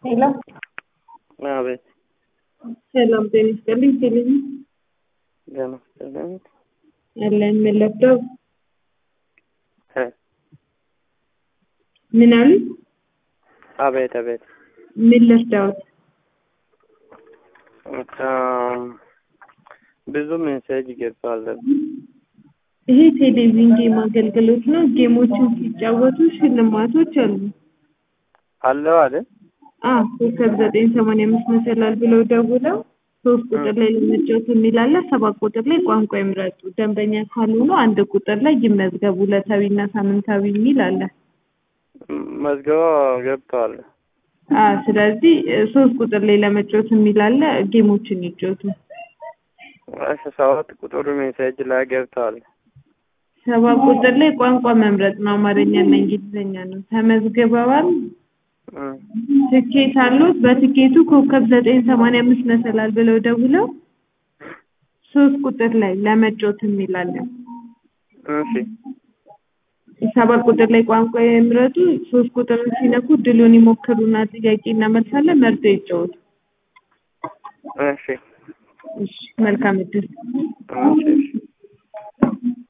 ሄሎ አቤት ሰላም ጤና ይስጥልኝ። ቴሌቪ ደህና ይስጥልኝ። አለን ምን ለብደው እ ምን አሉ? አቤት አቤት ምን ልርዳዎት? በጣም ብዙ ሜሴጅ ገብቷል። ይሄ ቴሌቪዥን ጌም አገልግሎት ነው። ጌሞችን ሲጫወቱ ሽልማቶች አሉ። አለው አይደል? አ ኮከብ ዘጠኝ ሰማንያ አምስት መሰላል ብለው ደውለው ሶስት ቁጥር ላይ ለመጫወት የሚል አለ። ሰባት ቁጥር ላይ ቋንቋ ይምረጡ። ደንበኛ ካልሆኑ አንድ ቁጥር ላይ ይመዝገቡ። ዕለታዊና ሳምንታዊ የሚል አለ። መዝገባ ገብቷል። አ ስለዚህ እ ሶስት ቁጥር ላይ ለመጫወት የሚል አለ። ጌሞችን ይጫወቱ። እሺ ሰባት ቁጥሩ ሜሴጅ ላይ ገብቷል። ሰባት ቁጥር ላይ ቋንቋ መምረጥ ነው። አማርኛና እንግሊዝኛ ነው። ተመዝግበዋል። እ ትኬት አሉት። በትኬቱ ኮከብ ዘጠኝ ሰማንያ አምስት መሰላል ብለው ደውለው ሶስት ቁጥር ላይ ለመጫወት የሚል አለ። እሺ ሰባት ቁጥር ላይ ቋንቋ ይምረጡ። ሶስት ቁጥርን ሲነኩ ድሉን ይሞክሩና ጥያቄ እናመልሳለን። መርጦ ይጫወቱ። እሺ እሺ መልካም እድል። እሺ እሺ